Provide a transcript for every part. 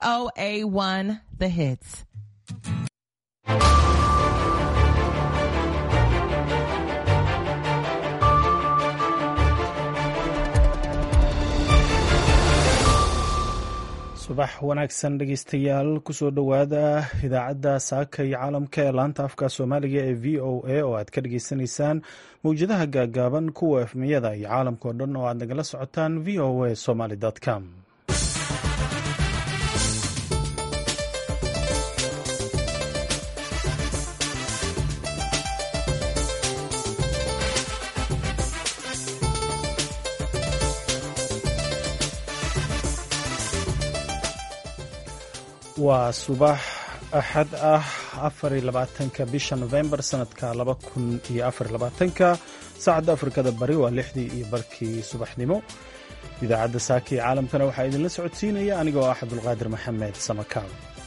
VOA1 The Hits. subax wanaagsan dhegeystayaal kusoo dhowaada idaacadda saaka iyo caalamka ee laanta afka soomaaliga ee v o a oo aad ka dhageysanaysaan mowjadaha gaagaaban kuwa efmiyada iyo caalamka oo dhan oo aad nagala socotaan v o a somaly com waa subax axad ah afariyo labaatanka bisha novembar sanadka laba kun iyo afariyo labaatanka saacadda afrikada bari waa lixdii iyo barkii subaxnimo idaacadda saaka iyo caalamkana waxaa idinla socodsiinaya anigoo ah cabdulqaadir maxamed samakaal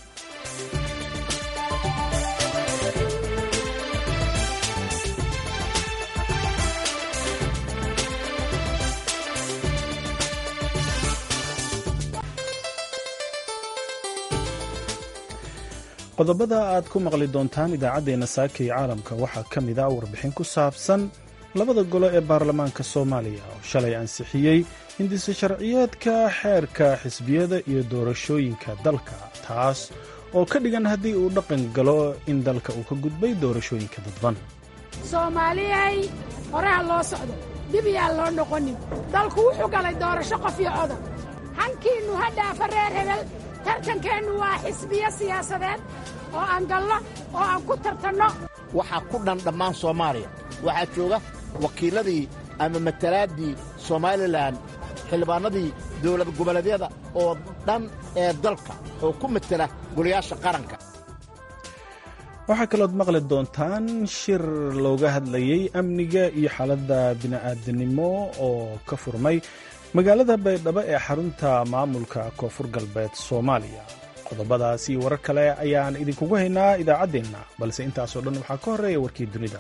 qodobada aad ku maqli doontaan idaacaddeenna saaka iyo caalamka waxaa ka mid ah warbixin ku saabsan labada golo ee baarlamaanka soomaaliya oo shalay ansixiyey hindise sharciyeedka xeerka xisbiyada iyo doorashooyinka dalka taas oo ka dhigan haddii uu dhaqan galo in dalka uu ka gudbay doorashooyinka dadban soomaaliyay horeha loo socdo dib yaan loo noqonin dalku wuxuu galay doorasho qof iyo codar hankiinnu ha dhaafa reer hebel tartankeennu waa xisbiyo siyaasadeed oo aan galno oo aan ku tartanno waxaa ku dhan dhammaan soomaaliya waxaa jooga wakiilladii ama matalaaddii somalilan xildhibaannadii dawlad goboleedyada oo dhan ee dalka oo ku matela golayaasha qaranka waxaa kalood maqli doontaan shir looga hadlayey amniga iyo xaaladda bini'aadanimo oo ka furmay magaalada baydhabo ee xarunta maamulka koonfur galbeed soomaaliya qodobadaas iyo warar kale ayaan idinkugu haynaa idaacaddeenna balse intaasoo dhan waxaa ka horreeya warkii dunida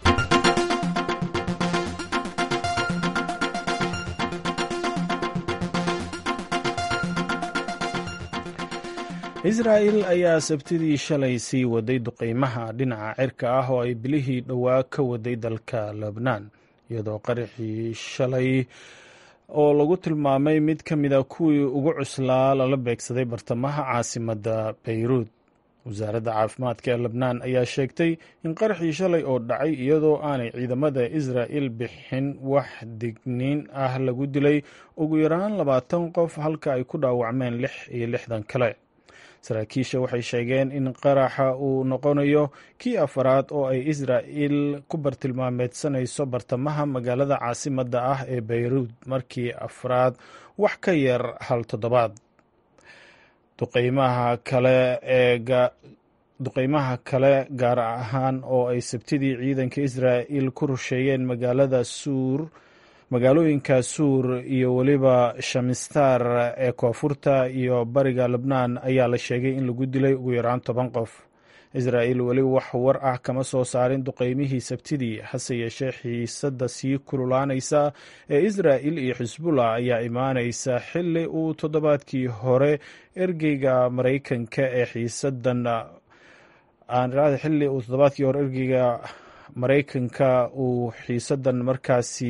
israa'il ayaa sabtidii shalay sii waday duqaymaha dhinaca cirka ah oo ay bilihii dhowaa ka waday dalka lebnaan iyadoo qaraxii shalay oo lagu tilmaamay mid ka mida kuwii ugu cuslaa lala beegsaday bartamaha caasimadda bayruud wasaaradda caafimaadka ee lebnaan ayaa sheegtay in qaraxii shalay oo dhacay iyadoo aanay ciidamada israa'il bixin wax digniin ah lagu dilay ugu yaraan labaatan qof halka ay ku dhaawacmeen lix iyo lixdan kale saraakiisha waxay sheegeen in qaraxa uu noqonayo kii afaraad oo ay israa'il ku bartilmaameedsanayso bartamaha magaalada caasimadda ah ee bayruud markii afraad wax ka yar hal toddobaad duqeymaha kale ee duqeymaha kale gaar ahaan oo ay sabtidii ciidanka israa'il ku rusheeyeen magaalada suur magaalooyinka suur iyo weliba shamistar ee koonfurta iyo bariga lebnaan ayaa la sheegay in lagu dilay ugu yaraan toban qof israa'il weli wax war ah kama soo saarin duqeymihii sabtidii hase yeeshee xiisadda sii kululaanaysa ee israa'il iyo xisbullah ayaa imaanaysa xili uu toddobaadkii hore ergeyga maraykanka ee xiisadan xili uu toddobaadkii hore ergeyga maraykanka uu xiisadan markaasi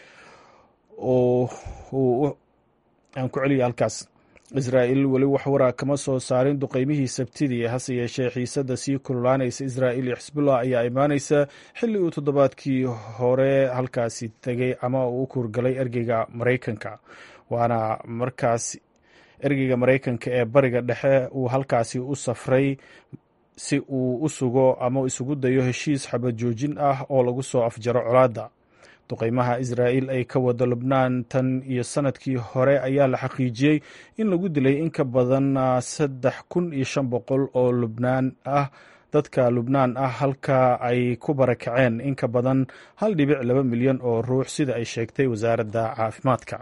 aan ku celiya halkaas israa'il weli wax waraa kama soo saarin duqeymihii sabtidii hase yeeshee xiisadda sii kululaanaysa israa'il iyo xisbullah ayaa imaanaysa xilli uu toddobaadkii hore halkaasi tegay ama uu u kuurgalay ergeyga maraykanka waana markaas ergeyga maraykanka ee bariga dhexe uu halkaasi u safray si uu u sugo ama isugu dayo heshiis xabad joojin ah oo lagu soo afjaro colaadda duqeymaha israa'il ay ka wado lubnaan tan iyo sanadkii hore ayaa la xaqiijiyey in lagu dilay in ka badan saddex kun iyo shan boqol oo lubnaan ah dadka lubnaan ah halka ay ku barakaceen in ka badan hal dhibic laba milyan oo ruux sida ay sheegtay wasaaradda caafimaadka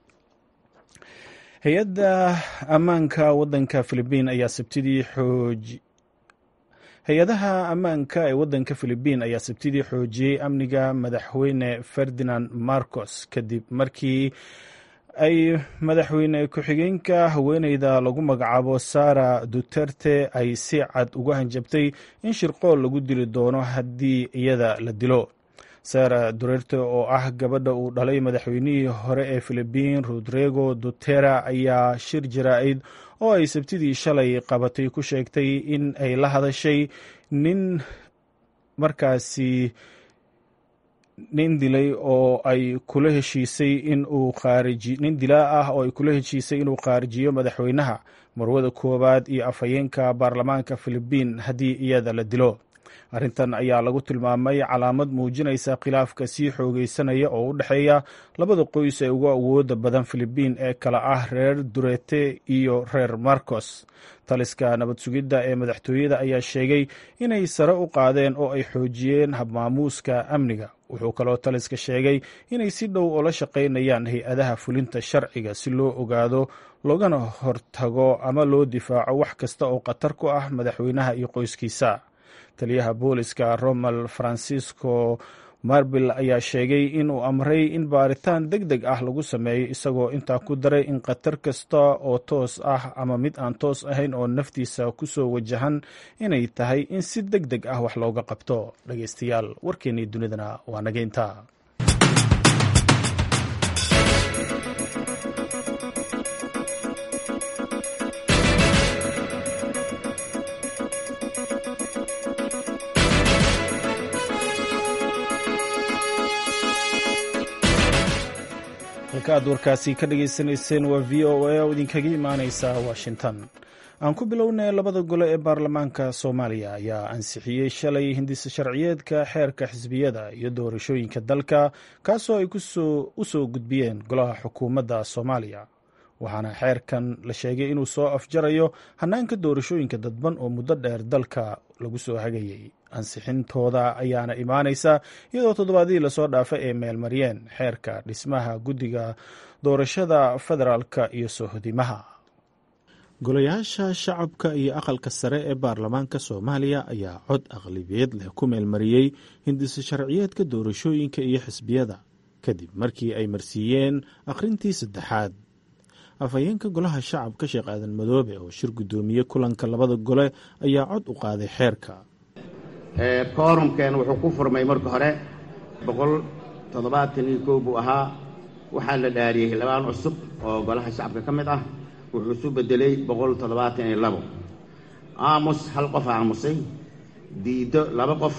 hay-adda ammaanka waddanka filibiin ayaa sabtidii xooj hay-adaha ammaanka ee waddanka filibiin ayaa sabtidii xoojiyey amniga madaxweyne ferdinand marcos kadib markii ay madaxweyne ku-xigeenka haweeneyda lagu magacaabo sara duterte ay si cad uga hanjabtay in shirqool lagu dili doono haddii iyada la dilo sara duterte oo ah gabadha uu dhalay madaxweynihii hore ee filibiin rodrigo dutera ayaa shir jaraa'id oo ay sabtidii shalay qabatay ku sheegtay in ay la hadashay nin markaasi nin dilay oo ay kula heshiisay in uu khaariji nin dilaa ah oo ay kula heshiisay inuu khaarijiyo madaxweynaha marwada koowaad iyo afhayeenka baarlamaanka filibiin haddii iyada la dilo arrintan ayaa lagu tilmaamay calaamad muujinaysa khilaafka sii xoogeysanaya oo u dhexeeya labada qoys ee ugu awooda badan filibiin ee kala ah reer durete iyo reer marcos taliska nabad sugidda ee madaxtooyada ayaa sheegay inay sare u qaadeen oo ay xoojiyeen habmaamuuska amniga wuxuu kaloo taliska sheegay inay si dhow oola shaqaynayaan hay-adaha fulinta sharciga si loo ogaado loogana hortago ama loo difaaco wax kasta oo khatar ku ah madaxweynaha iyo qoyskiisa taliyaha booliska romal francisco marbil ayaa sheegay inuu amray in baaritaan deg deg ah lagu sameeyo isagoo intaa ku daray in khatar kasta oo toos ah ama mid aan toos ahayn oo naftiisa ku soo wajahan inay tahay in si deg deg ah wax looga qabto dhegeystayaal warkeennii dunidana waa nageynta halka aad warkaasi ka dhagaysanayseen waa v o a oo idinkaga imaaneysa washington aan ku bilownay labada gole ee baarlamaanka soomaaliya ayaa ansixiyey shalay hindisa sharciyeedka xeerka xisbiyada iyo doorashooyinka dalka kaasoo ay u soo gudbiyeen golaha xukuumadda soomaaliya waxaana xeerkan la sheegay inuu soo afjarayo hanaanka doorashooyinka dadban oo muddo dheer dalka lagu soo hagayay ansixintooda ayaana imaaneysa iyadoo toddobaadihii lasoo dhaafay ay meelmariyeen xeerka dhismaha guddiga doorashada federaalka iyo sohodimaha golayaasha shacabka iyo aqalka sare ee baarlamaanka soomaaliya ayaa cod aqlabiyad leh ku meelmariyey hindisa sharciyeedka doorashooyinka iyo xisbiyada kadib markii ay marsiiyeen akhrintii saddexaad afhayeenka golaha shacabka sheekh aadan madoobe oo shir guddoomiye kulanka labada gole ayaa cod u qaaday xeerka koorumkeen wuxuu ku furmay marka hore boqol toddobaatan iyo kow buu ahaa waxaa la dhaariyey xildhibaan cusub oo golaha shacabka ka mid ah wuxuu isu bedelay boqol toddobaatan iyo labo aamus hal qof aamusay diiddo laba qof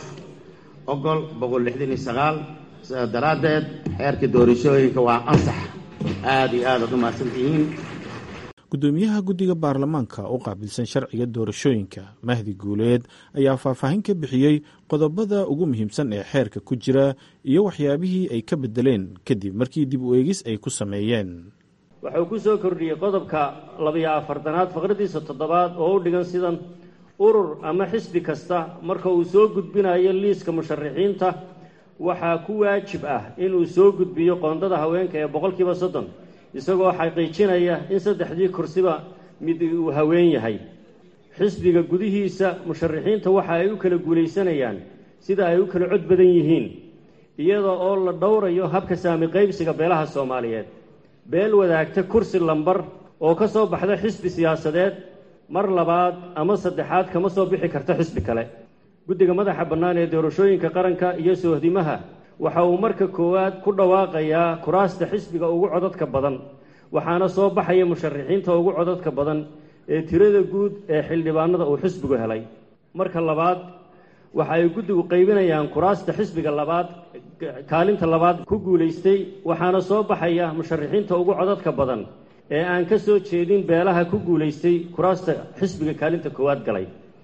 ogol boqol lixdan iyo sagaal sidaas daraaddeed xeerka doorashooyinka waa ansax aada iyo aad aad u mahadsantihiin guddoomiyaha guddiga baarlamaanka u qaabilsan sharciga doorashooyinka mahdi guuleed ayaa faahfaahin ka bixiyey qodobada ugu muhiimsan ee xeerka ku jira iyo waxyaabihii ay ka bedeleen kadib markii dib u eegis ay ku sameeyeen wuxuu ku soo kordhiyey qodobka labiyo afartanaad faqradiisa toddobaad oo u dhigan sidan urur ama xisbi kasta marka uu soo gudbinayo liiska musharaxiinta waxaa ku waajib ah inuu soo gudbiyo qoondada haweenka ee boqolkiiba soddon isagoo xaqiijinaya in saddexdii kursiba mid uu haween yahay xisbiga gudihiisa musharaxiinta waxa ay u kala guulaysanayaan sida ay u kala cod badan yihiin iyada oo la dhowrayo habka saami qaybsiga beelaha soomaaliyeed beel wadaagta kursi lambar oo ka soo baxda xisbi siyaasadeed mar labaad ama saddexaad kama soo bixi karta xisbi kale guddiga madaxa bannaan ee doorashooyinka qaranka iyo soohdimaha waxa uu marka koowaad ku dhawaaqayaa kuraasta xisbiga ugu codadka badan waxaana soo baxaya musharaxiinta ugu codadka badan ee tirada guud ee xildhibaanada uu xisbigu helay marka labaad waxa ay guddigu qaybinayaan kuraasta xisbiga labaad kaalinta labaad ku guulaystay waxaana soo baxaya musharaxiinta ugu codadka badan ee aan ka soo jeedin beelaha ku guulaystay kuraasta xisbiga kaalinta koowaad galay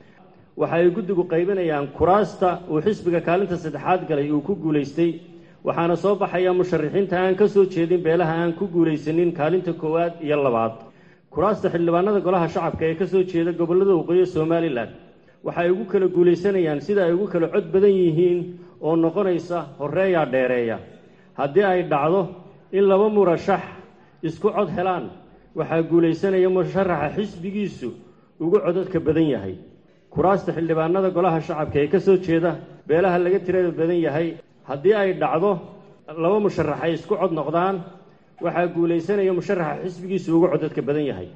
waxa ay guddigu qaybinayaan kuraasta uu xisbiga kaalinta saddexaad galay uu ku guulaystay waxaana soo baxaya musharaxiinta aan ka soo jeedin beelaha aan ku guulaysanin kaalinta koowaad iyo labaad kuraasta xildhibaanada golaha shacabka ee ka soo jeeda gobollada waqooyi somalilan waxa ay ugu kala guulaysanayaan sida ay ugu kala cod badan yihiin oo noqonaysa horreeyaa dheereeya haddii ay dhacdo in laba murashax isku cod helaan waxaa guulaysanaya musharaxa xisbigiisu ugu codadka badan yahay kuraasta xildhibaanada golaha shacabka ee ka soo jeeda beelaha laga tirada badan yahay haddii ay dhacdo laba musharax ay isku cod noqdaan waxaa guulaysanaya musharaxa xisbigiisu ugu codadka badan yahay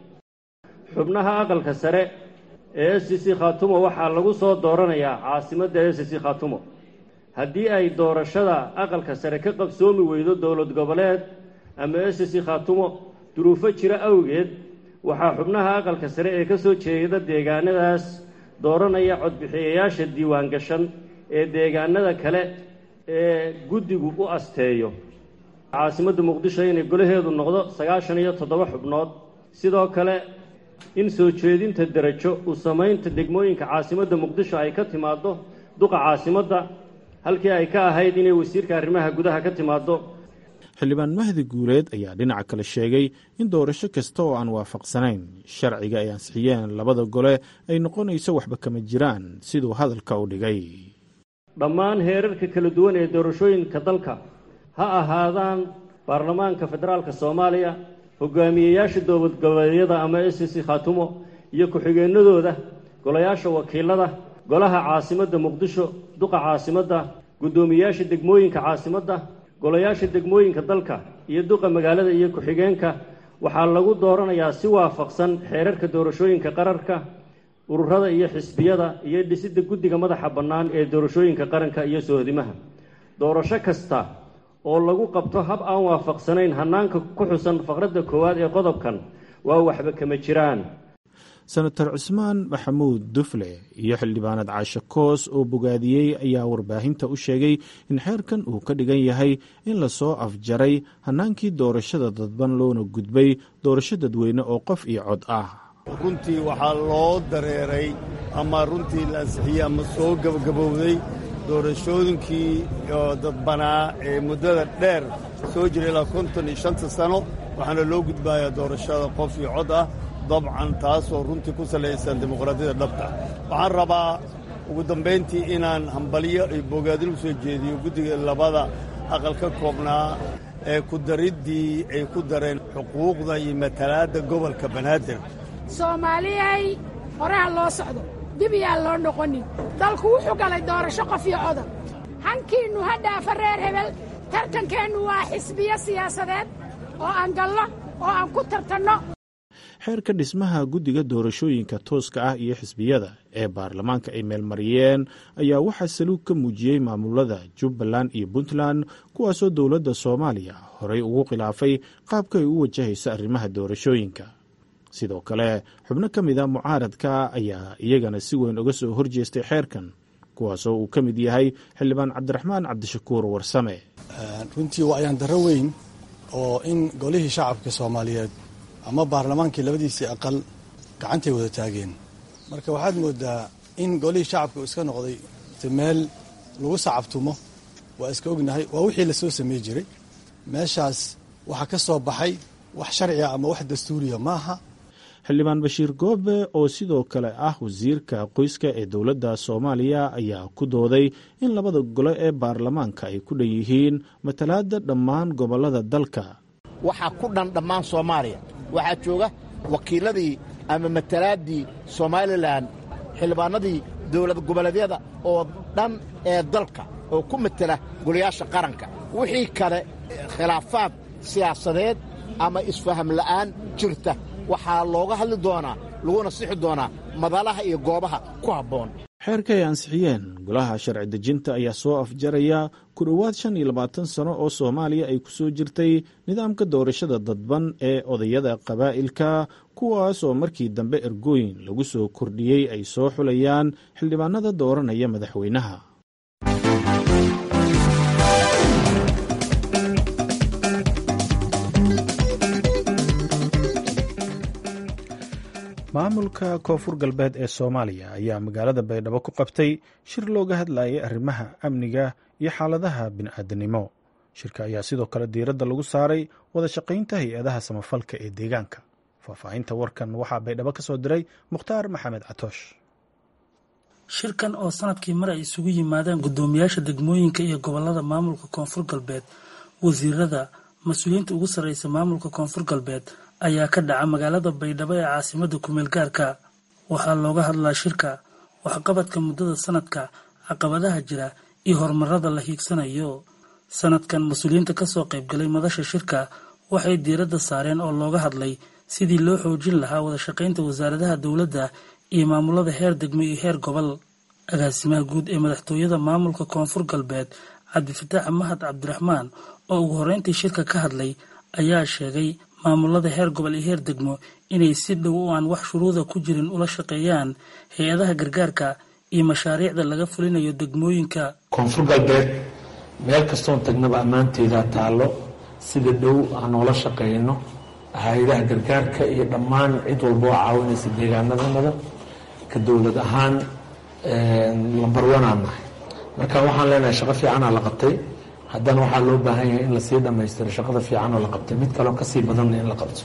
xubnaha aqalka sare ee s c khaatumo waxaa lagu soo dooranayaa caasimadda s c khaatumo haddii ay doorashada aqalka sare ka qabsoomi weydo dowlad goboleed ama s c khaatumo duruufo jira awgeed waxaa xubnaha aqalka sare ee ka soo jeeda deegaanadaas dooranaya codbixiyayaasha diiwaan gashan ee deegaanada kale ee guddigu u asteeyo caasimadda muqdisho inay golaheedu noqdo sagaashan iyo toddoba xubnood sidoo kale in soo jeedinta derajo u samaynta degmooyinka caasimadda muqdisho ay ka timaaddo duqa caasimadda halkii ay ka ahayd inay wasiirka arrimaha gudaha ka timaaddo xildhibaan mahdi guuleed ayaa dhinaca kale sheegay in doorasho kasta oo aan waafaqsanayn sharciga ay ansixiyeen labada gole ay noqonayso waxba kama jiraan siduu hadalka u dhigay dhammaan heerarka kala duwan ee doorashooyinka dalka ha ahaadaan baarlamaanka federaalka soomaaliya hogaamiyeyaasha dowlad goboleedyada ama s c khaatumo iyo ku-xigeenadooda golayaasha wakiilada golaha caasimadda muqdisho duqa caasimadda guddoomiyeyaasha degmooyinka caasimadda golayaasha degmooyinka dalka iyo duqa magaalada iyo ku-xigeenka waxaa lagu dooranayaa si waafaqsan xeerarka doorashooyinka qararka ururada iyo xisbiyada iyo dhisidda guddiga madaxa bannaan ee doorashooyinka qaranka iyo sohdimaha doorasho kasta oo lagu qabto hab aan waafaqsanayn hannaanka ku xusan faqradda koowaad ee qodobkan waa waxba kama jiraan senator cusmaan maxamuud dufle iyo xildhibaanad caashe koos oo bogaadiyey ayaa warbaahinta u sheegay in xeerkan uu ka dhigan yahay in lasoo afjaray hannaankii doorashada dadban loona gudbay doorasho dadweyne oo qof iyo cod ah runtii waxaa loo dareeray ama runtii la ansixiyey ama soo gabagabowday doorashooyinkii dadbanaa ee muddada dheer soo jira ilaa konton iyo shanta sano waxaana loo gudbayaa doorashada qof iyo cod ah dabcan taasoo runtii ku salaysan dimuqraadiyadda dhabta waxaan rabaa ugu dambayntii inaan hambalyo iyo bogaadin u soo jeediyo guddiga labada aqal ka koobnaa ee ku dariddii ay ku dareen xuquuqda iyo matalaadda gobolka banaadir soomaaliyay horeha loo socdo dib yaan loo noqonin dalku wuxuu galay doorasho qof iyo codan hankiinnu ha dhaafa reer hebel tartankeennu waa xisbiyo siyaasadeed oo aan galno oo aan ku tartanno xeerka dhismaha guddiga doorashooyinka tooska ah iyo xisbiyada ee baarlamaanka ay meelmariyeen ayaa waxaa saluug ka muujiyey maamulada jubbaland iyo puntland kuwaasoo dowladda soomaaliya horey ugu khilaafay qaabka ay u wajahayso arrimaha doorashooyinka sidoo kale xubno ka mid a mucaaradka ayaa iyagana si weyn uga soo horjeestay xeerkan kuwaasoo uu ka mid yahay xildhibaan cabdiraxmaan cabdishakuur warsame runtii waa ayaan darro weyn oo in golihii shacabka soomaaliyeed ama baarlamaankii labadiisii aqal gacantay wada taageen marka waxaad moodaa in golihii shacabka uu iska noqday meel lagu sacabtumo waa iska ognahay waa wixii lasoo samey jiray meeshaas waxaa ka soo baxay wax sharciga ama wax dastuuriya maaha xildhibaan bashiir goobe oo sidoo kale ah wasiirka qoyska ee dowladda soomaaliya ayaa ku dooday in labada gole ee baarlamaanka ay ku dhan yihiin matalaadda dhammaan gobollada dalka waxaa ku dhan dhammaan soomaaliya waxaa jooga wakiiladii ama matalaaddii somalilan xildhibaanadii dowlad goboleedyada oo dhan ee dalka oo ku matela golayaasha qaranka wixii kale khilaafaad siyaasadeed ama isfaham la'aan jirta waxaa looga hadli doonaa laguna sixi doonaa madalaha iyo goobaha ku habboon xeerka ay ansixiyeen golaha sharci dejinta ayaa soo afjaraya ku dhowaad shan iyo labaatan sano oo soomaaliya ay ku soo jirtay nidaamka doorashada dadban ee odayada qabaa'ilka kuwaas oo markii dambe ergooyin lagu soo kordhiyey ay soo xulayaan xildhibaanada dooranaya madaxweynaha maamulka koonfur galbeed ee soomaaliya ayaa magaalada baydhabo ku qabtay shir looga hadlayay arrimaha amniga iyo xaaladaha bini'aadanimo shirka ayaa sidoo kale diiradda lagu saaray wada shaqaynta hay-adaha samafalka ee deegaanka faahfaahinta warkan waxaa baydhabo ka soo diray mukhtaar maxamed catoosh shirkan oo sanadkii mar ay isugu yimaadaan guddoomiyaasha degmooyinka iyo gobolada maamulka koonfur galbeed wasiirada mas-uuliyiinta ugu sarreysa maamulka koonfur galbeed ayaa ka dhaca magaalada baydhabo ee caasimada kumeel gaarka waxaa looga hadlaa shirka waxqabadka muddada sanadka caqabadaha jira iyo horumarada la hiigsanayo sanadkan mas-uuliyiinta kasoo qaybgalay madasha shirka waxay diiradda saareen oo looga hadlay sidii loo xoojin lahaa wada shaqaynta wasaaradaha dowladda iyo maamulada heer degmo iyo heer gobol agaasimaha guud ee madaxtooyada maamulka koonfur galbeed cabdifataax mahad cabdiraxmaan oo ugu horreyntii shirka ka hadlay ayaa sheegay maamulada heer gobol iyo heer degmo inay si dhow oo aan wax shuruuda ku jirin ula shaqeeyaan hay-adaha gargaarka iyo mashaariicda laga fulinayo degmooyinka koonfur galbeed meel kastoon tagnaba ammaanteedaa taallo sida dhow aan noola shaqeyno hay-adaha gargaarka iyo dhammaan cid walba oo caawinaysa deegaanadanada ka dowlad ahaan lambar wanaan nahay marka waxaan leenahay shaqo fiicanaa la qabtay haddana waxaa loo baahan yahay in lasii dhammaystiro shaqada fiican oo la qabtay mid kaleo kasii badanna in la qabto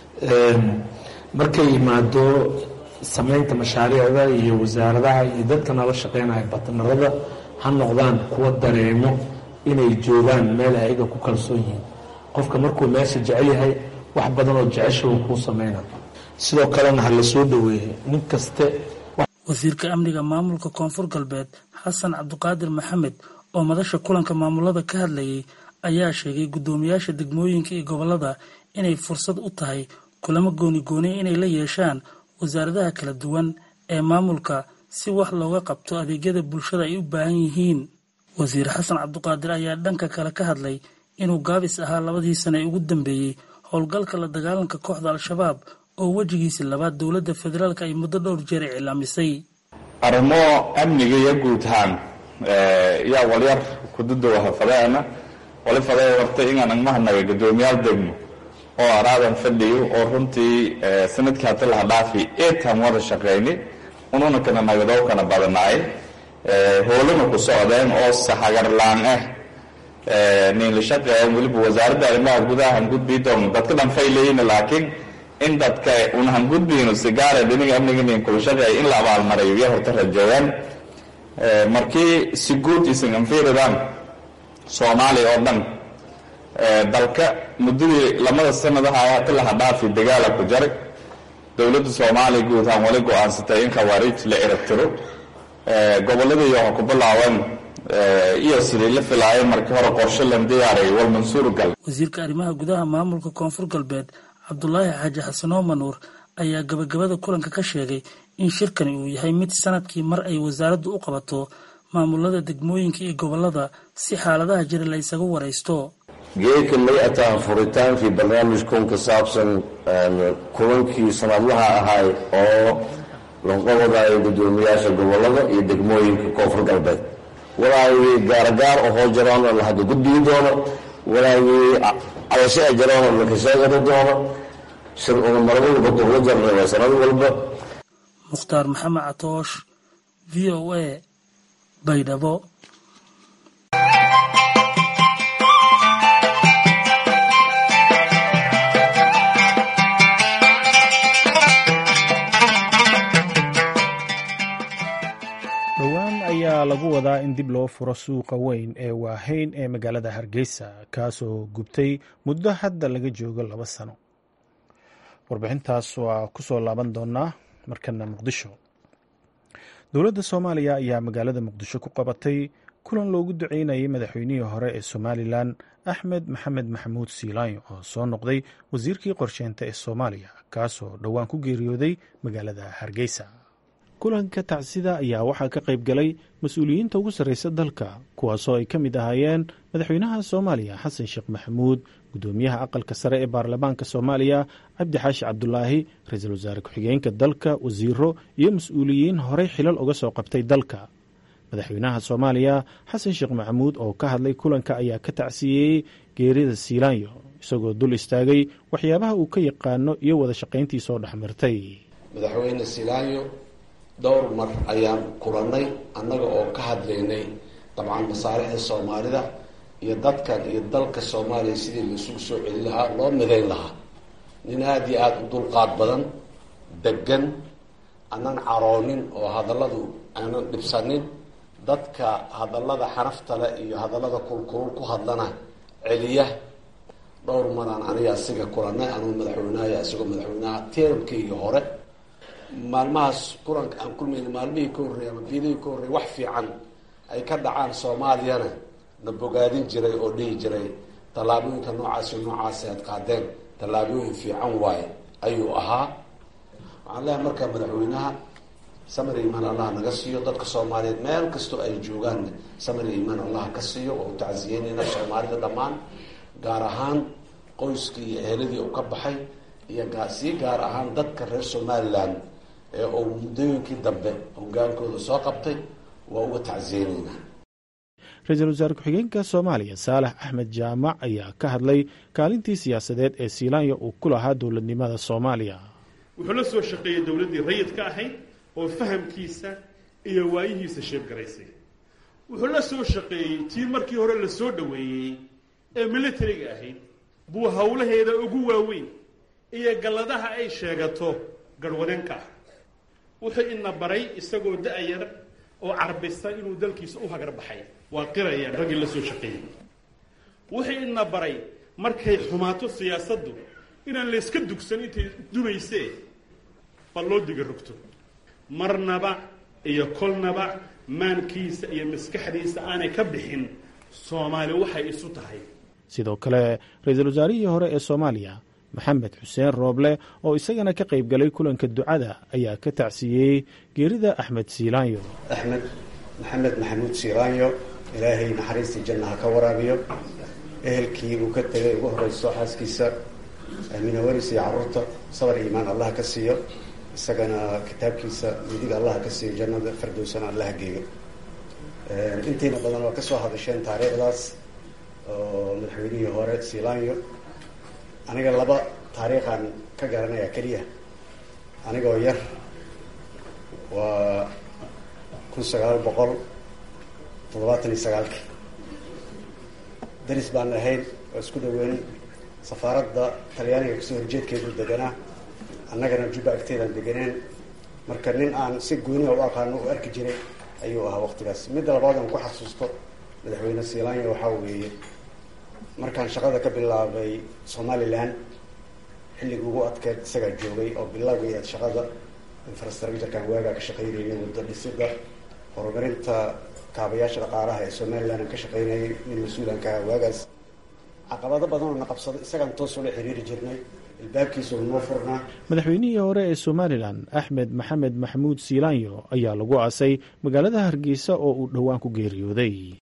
markay yimaado samaynta mashaariicda iyo wasaaradaha iyo dadka nala shaqeynaya batnarada ha noqdaan kuwa dareemo inay joogaan meel ayaga ku kalsoon yihiin qofka markuu meesha jecel yahay wax badan oo jecesha uu kuu sameyna sidoo kalena ha la soo dhoweeyey nin kaste wasiirka amniga maamulka koonfur galbeed xasan cabdiqaadir maxamed oo madasha kulanka maamulada ka hadlayay ayaa sheegay guddoomiyaasha degmooyinka iyo gobolada inay fursad u tahay kulamo gooni-gooniya inay la yeeshaan wasaaradaha kala duwan ee maamulka si wax looga qabto adeegyada bulshada ay u baahan yihiin wasiir xasan cabdiqaadir ayaa dhanka kale ka hadlay inuu gaabis ahaa labadii sane ee ugu dambeeyey howlgalka la dagaalanka kooxda al-shabaab oo wejigiisa labaad dowladda federaalk ay muddo dhowr jeer iclaamisay arrimo amniga iyo guud ahaan yaa walyar kududowaha fadeena wali fadee wartay inaan agmahanaga guddoomiyaal degmo oo araadan fadhiyo oo runtii sanadkii hata laha dhaafi eetaan wada shaqeyni ununa kana nagadow kana badanaay howlana ku socdeen oo sahagarlaan ah nin la shaqeeya weliba wasaaradda arrimaha gudaha hangudbii doono dadka dhan fay leeyihin laakiin in dadka una hangudbiino sigaare dhiniga amniga nin kula shaqeeya in la abaalmarayo iyo horta rajeeyaan markii si guud isan anfiiridaan soomaaliya oo dhan dalka muddadii lamada sanadaha hata laha dhaafi dagaala ku jaray dowladda soomaaliya guud ahaan wali go-aansatay in khawaariij la erabtiro gobolladii waxa ku bilaaban iyo sidii la filaayay markii hore qorshe lan diyaaray wal mansuur gal wasiirka arrimaha gudaha maamulka koonfur galbeed cabdulaahi xaaji xasanoo manuur ayaa gabagabada kulanka ka sheegay in shirkani uu yahay mid sanadkii mar ay wasaaraddu u qabato maamulada degmooyinka iyo gobolada si xaaladaha jira la ysaga waraysto geedka may ataa furitaankii barnaamijkun ka saabsan kulankii sanadlaha ahay oo lanqabadayo guddoomiyaasha gobolada iyo degmooyinka koonfur galbeed walaagii gaaragaar ohoo jaroona la hadda gudbigi doono walaagii cadashaa jaroona laka sheegani doono shir una mar walba dugla jarna waa sanad walba mukhtaar maxamed catoosh v o a baydhabo dhowaan ayaa lagu wadaa in dib loo furo suuqa weyn ee waahayn ee magaalada hargeysa kaasoo gubtay muddo hadda laga joogo laba sano warbixintaas waa ku soo laaban doonaa markana muqdisho dowladda soomaaliya ayaa magaalada muqdisho ku qabatay kulan loogu duceynayay madaxweynihii hore ee somalilan axmed maxamed maxamuud siilaanyo oo soo noqday wasiirkii qorsheynta ee soomaaliya kaasoo dhowaan ku geeriyooday magaalada hargeysa kulanka tacsida ayaa waxaa ka qayb galay mas-uuliyiinta ugu sarreysa dalka kuwaasoo ay ka mid ahaayeen madaxweynaha soomaaliya xasan sheekh maxamuud guddoomiyaha aqalka sare ee baarlamaanka soomaaliya cabdi xaashi cabdulaahi ra-iisul wasaare ku-xigeenka dalka wasiiro iyo mas-uuliyiin horey xilal uga soo qabtay dalka madaxweynaha soomaaliya xasan sheekh maxamuud oo ka hadlay kulanka ayaa ka tacsiyeeyey geerida siilaanyo isagoo dul istaagay waxyaabaha uu ka yaqaano iyo wada shaqayntii soo dhexmartay madaxweyne siilaanyo dhowr mar ayaan kulannay annaga oo ka hadlaynay dabcan masaalixda soomaalida iyo dadkan iyo dalka soomaaliya sidii laisugu soo celin lahaa loo midayn lahaa nin aada iyo aada u dulqaad badan degan aanan caroonin oo hadalladu aanan dhibsanin dadka hadallada xanafta leh iyo hadallada kulkulul ku hadlana celiya dhowr maraan aniga asiga kulannay anugu madaxweynaha isagoo madaxweynaha teramkayga hore maalmahaas kulanka aan kulmayna maalmihii ka horreeyay ama biilihii ka horreeyay wax fiican ay ka dhacaan soomaaliyana na bogaadin jiray oo dhihi jiray tallaabooyinka noocaasi noocaasi aad qaadeen tallaabooyin fiican waaye ayuu ahaa waxaan leeyahay marka madaxweynaha samir iimaan allah naga siiyo dadka soomaaliyeed meel kastoo ay joogaanna samir iimaan allah ka siiyo oo u tacsiyeynayna soomaalida dhammaan gaar ahaan qoyskii iyo eheladii uu ka baxay iyo sii gaar ahaan dadka reer somalilan ee uu muddooyinkii dambe hogaankooda soo qabtay waa uga tacsiyeyneynaa ra-iisul wasaare ku-xigeenka soomaaliya saalax axmed jaamac ayaa ka hadlay kaalintii siyaasadeed ee siilaanya uu ku lahaa dowladnimada soomaaliya wuxuu la soo shaqeeyey dowladdii rayidka ahayd oo fahamkiisa iyo waayihiisa sheebgaraysay wuxuu la soo shaqeeyey tii markii hore la soo dhoweeyey ee militariga ahayd buu howlaheeda ugu waaweyn iyo galladaha ay sheegato garhwadeenka ah wuxuu ina baray isagoo da-yar oo carbisa inuu dalkiisa u hagar baxay waa qirayaan raggii la soo shaqeeyey wuxuu ina baray markay xumaato siyaasaddu inaan layska dugsan intay dumaysee bal loo diga rogto marnaba iyo kolnaba maankiisa iyo maskaxdiisa aanay ka bixin soomaali waxay isu tahay sidoo kale ra-iisul wasaarihii hore ee soomaaliya maxamed xuseen rooble oo isagana ka qayb galay kulanka ducada ayaa ka tacsiiyey geerida axmed siilaanyo axmed maxamed maxamuud siilaanyo ilaahay naxariistii janna ha ka waraabiyo ehelkii uu ka tegay ugu horeyso xaaskiisa minawaris iyo carruurta sabar iimaan allah ka siiyo isagana kitaabkiisa midiga allah ka siiyo jannada fardowsana allah geeyo intiina badan waa kasoo hadasheen taariikhdaas oo madaxweynihii hore siilaanyo aniga laba taariikhaan ka garanaya keliya anigoo yar waa kun sagaal boqol toddobaatan iyo sagaalkii daris baan ahayn oo isku dhaweyn safaaradda talyaaniga kasoo horjeedkeedu deganaa annagana jubba agteedaan deganeen marka nin aan si gooniha u aqaano u arki jiray ayuu ahaa waqtigaas midda labaad aan ku xasuusto madaxweyne siilaanya waxaa weeye markaan shaqada ka bilaabay somalilan xilligii ugu adkeed isagaa joogay oo bilowgii aad shaqada infrastructurekan waagaa ka shaqaynayay waddo dhisida horumarinta kaabayaasha dhaqaalaha ee somalilan aan ka shaqaynayay nin mas-uulanka aha waagaas caqabado badan oo na qabsada isagaan toos ula xiriiri jirnay ilbaabkiisa unoo furnaa madaxweynihii hore ee somalilan axmed maxamed maxamuud siilaanyo ayaa lagu aasay magaalada hargeysa oo uu dhowaan ku geeriyooday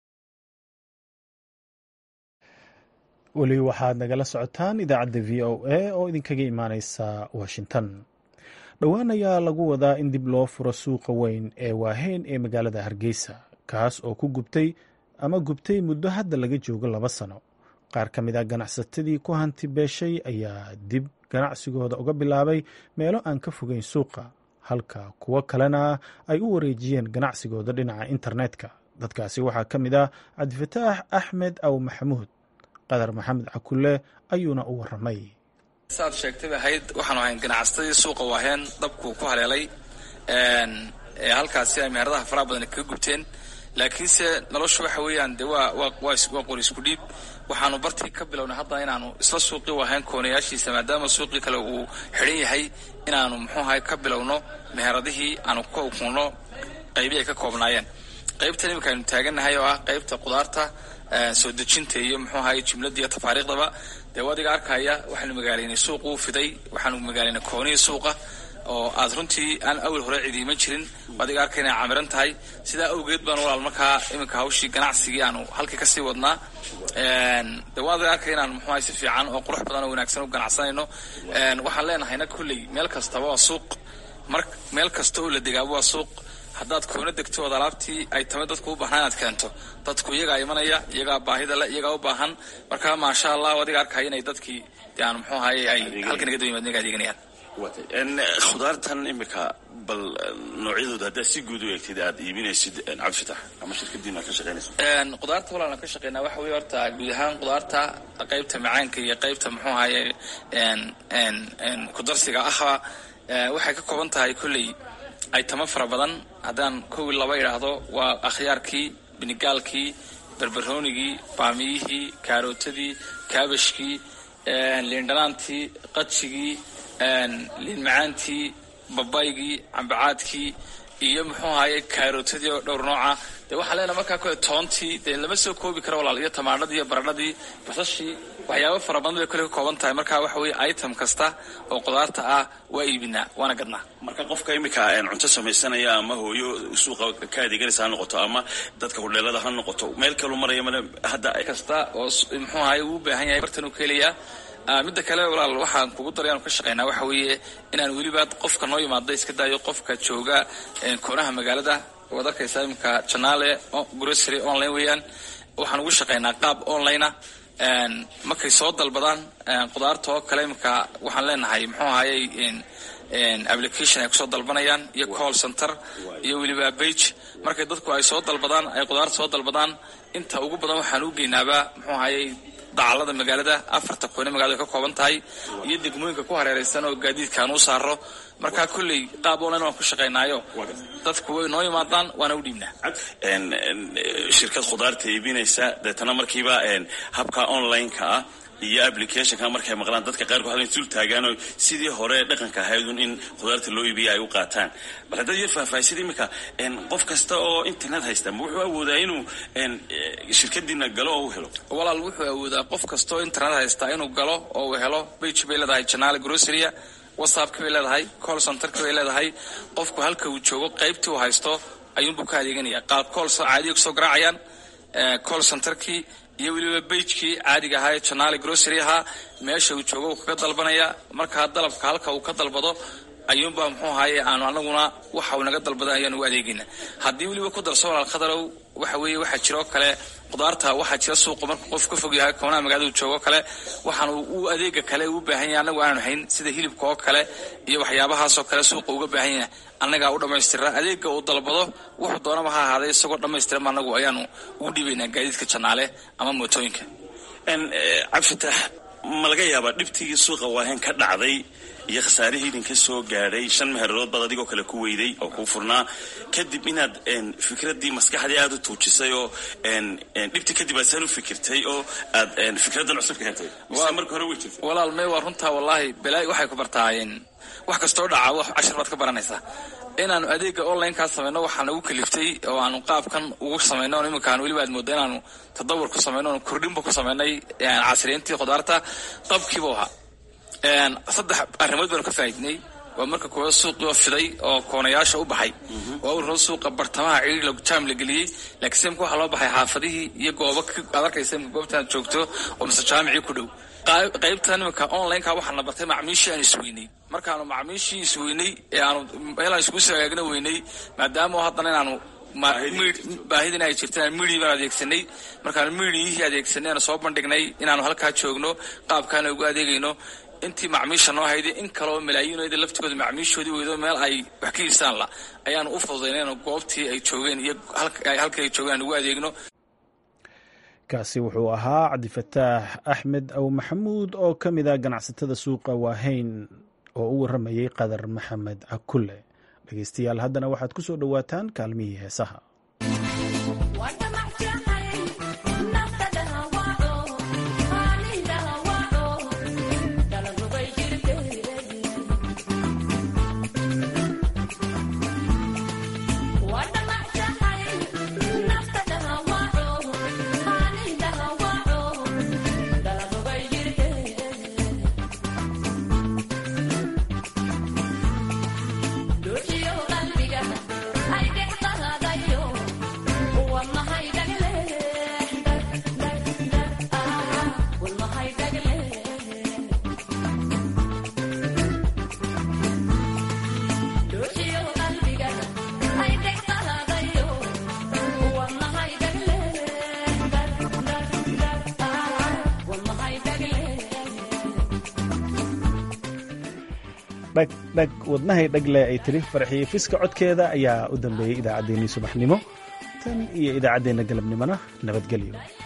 weli waxaad nagala socotaan idaacadda v o a oo idinkaga imaaneysa washington dhowaan ayaa lagu wadaa in dib loo furo suuqa weyn ee waaheyn ee magaalada hargeysa kaas oo ku gubtay ama gubtay muddo hadda laga joogo laba sano qaar ka mid a ganacsatadii ku hanti beeshay ayaa dib ganacsigooda uga bilaabay meelo aan ka fogeyn suuqa halka kuwo kalena ay u wareejiyeen ganacsigooda dhinaca internetka dadkaasi waxaa ka mid ah cabdifataax axmed aw maxamuud qadar maxamed cakulle ayuuna u waramay saad sheegtayba ahayd waxaanu ahayn ganacsatadii suuqa waaheen dabkuu ku haleelay halkaasi ay meheradaha faraha badan kaga gubteen laakiinse noloshu waxa weeyaan de waa waa qori isku dhiib waxaanu bartii ka bilownay haddana inaanu isla suuqii waaheen koonayaashiisa maadaama suuqii kale uu xidhan yahay inaanu muxuuahay ka bilowno meheradihii aanu ka ukunno qaybii ay ka koobnaayeen qaybtan iminka aynu taagannahay oo ah qaybta qudaarta soo dejinta iyo muxuu ahaye jumladda iyo tafaariikhdaba dee wadiga arkaya waxaanu magaalaynay suuq uu fiday waxaanu magaalaynay koonihii suuqa oo aad runtii aan awal hore cidiima jirin adiga arkay inay camiran tahay sidaa awgeed baan walaal markaa iminka hawshii ganacsigii aanu halkii kasii wadnaa de waa adiga arkay inaan muxuahay si fiican oo qurux badan oo wanaagsan u ganacsanayno waxaan leenahayna kulley meel kastaba waa suuq mar meel kasta oo la degaaba waa suuq haddaad koona degto ood alaabtii ay tamay dadku u baahnaa inaad keento dadku iyagaa imanaya iyagaa baahida le iyagaa u baahan marka maasha allah adiga arkaya inay dadkii de aan muxuu ahaye ay halkan naga dawimad naga adeeganayaan khudaartan imika bal noocyadooda haddaad si guud u eegtid aad iibinaysid cabdifatax ama shirkadiina aad ka shaqeynayso qudaarta walaalan ka shaqeynaa waxa weeye horta guud ahaan qudaarta qaybta macaanka iyo qaybta muxuu ahaye kudarsiga ahba waxay ka kooban tahay kolley aytamo fara badan haddaan kow laba idhaahdo waa akhyaarkii binigaalkii berberoonigii baamiyihii kaarootadii kaabashkii liindhanaantii qajigii liin macaantii babaygii cambacaadkii iyo muxuu ahaye kaarotadii oo dhowr nooca dee waxaan leenahay markaa kole toontii dee lama soo koobi karo walaal iyo tamaadhadii iyo baradhadii basashii waxyaabo fara badan bay kole ka kooban tahay marka waxa weeye item kasta oo qudaarta ah waa iibinaa waana gadnaa marka qofka imika cunto samaysanaya ama hooyo suuqa ka adeeganaysa ha noqoto ama dadka hudheelada ha noqoto meel kalu maraya male hadda kasta oo muxuu ahaye uu u baahan yahay bartan uu ka helayaa midda kale walaal waxaan kugu daray aanu ka shaqaynaa waxa weeye inaan weliba qofka noo yimaada iska daayo qofka jooga koonaha magaalada waad arkaysaa iminka janaale grocery online weeyaan waxaan ugu shaqaynaa qaab onlinea markay soo dalbadaan qudaarta oo kale iminka waxaan leenahay muxuu ahayey application ay kusoo dalbanayaan iyo call center iyo weliba bage markay dadku ay soo dalbadaan ay qudaarta soo dalbadaan inta ugu badan waxaan u geynaaba muxuu ahayey dacalada magaalada afarta qoyne magaalada ka kooban tahay iyo degmooyinka ku hareeraysan oo gaadiidkaan u saaro markaa kolley qaab online waan ku shaqaynaayo dadku way noo yimaadaan waana u dhiibnaa shirkad khudaarta iibinaysa deetana markiiba habka online-ka ah iyo applicationka markay maqlaan dadka qaarkood halkan sul taagaanoo sidii hore dhaqanka ahaydun in khudaarta loo iibiya ay u qaataan bal haddaad yar faahfaahisid imika qof kasta oo internet haysta ma wuxuu awoodaa inuu shirkadiina galo oo u helo walaal wuxuu awoodaa qof kasta oo internet haysta inuu galo oo uu helo bage bay leedahay janaale groceria whatsappka bay leedahay call centerka bay leedahay qofku halka uu joogo qaybtii uu haysto ayuunbuu ka adeeganaya qaab call caadiga kusoo garaacayaan call centerkii iyo weliba bagekii caadiga ahaa ee janaale grocery ahaa meesha uu joogo uu kaga dalbanaya markaa dalabka halka uu ka dalbado ayuunbaa muxuu ahaye aanu anaguna waxa uu naga dalbaday ayaan ugu adeegayna haddii weliba ku darso walaal khadarow waxa weeye waxaa jiroo kale qudaarta waxaa jira suuqa markuu qof ka fog yahay koonaha magaalada uu joogo kale waxaan u adeega kale u baahan yahay anagu aanu hayn sida hilibka oo kale iyo waxyaabahaasoo kale suuqa uga baahan yahay annagaa u dhammaystira adeega uu dalbado wuxuu doonaba ha ahaaday isagoo dhammaystiran anagu ayaanu ugu dhiibaynaa gaadiidka janaale ama mootooyinka cabdifatax ma laga yaabaa dhibtigii suuqa waahen ka dhacday iyo khasaarihii idinka soo gaadhay shan mehererood baad adigoo kale ku weyday oo kuu furnaa kadib inaad fikraddii maskaxdii aada u tuujisay oo dhibtii kadib aad saan u fikirtay oo aad fikraddan cusub ka hetay mise marka hore wey jirtay walaal may waa runtaa wallaahi balaa'i waxay ku bartaayeen wax kastoo dhaca wax cashar baad ka baranaysaa inaanu adeega online-kaa samayno waxaa nagu kaliftay oo aanu qaabkan ugu samayno on iminkaan weliba aad mooda inaanu tadawur ku samayno oon kordhinba ku samaynay casriyeyntii khudaarta qabkiibu ahaa saddex arrimood baanu ka faaidnay waa marka koowaad suuqii oo fiday oo koonayaasha u baxay waa ururo suuqa bartamaha ciiri jaam la geliyey laakiin simka waxaa loo baxay xaafadihii iyo goobo aad arkaysa imka goobtaan joogto oo mise jaamicii ku dhow qaybtan iminka online-ka waxaana bartay macmiishii aan isweynay markaanu macmiishii isweynay ee aanu meelaan iskugu soo hagaagna weynay maadaama haddana inaanu baahidin ay jirtaan midii baan adeegsanay markaanu midiyihii adeegsanay aanu soo bandhignay inaanu halkaa joogno qaabkaana ugu adeegayno intii macmiisha noo hayday in kaleoo malaayiinooda laftigooda macmiishoodii weydo meel ay wax ka iibsaan la ayaanu u fududaynayno goobtii ay joogeen iyo halkii ay joogeen aan ugu adeegno kaasi wuxuu ahaa cabdifataax axmed aw maxamuud oo ka mid a ganacsatada suuqa waahayn oo u warramayay qadar maxamed cakulle dhegeystayaal haddana waxaad ku soo dhowaataan kaalmihii heesaha dhagdhag wadnahay dhagle ay tiri farxiyo fiska codkeeda ayaa u dambeeyey idaacaddeenii subaxnimo tan iyo idaacaddeenna galabnimona nabadgelyo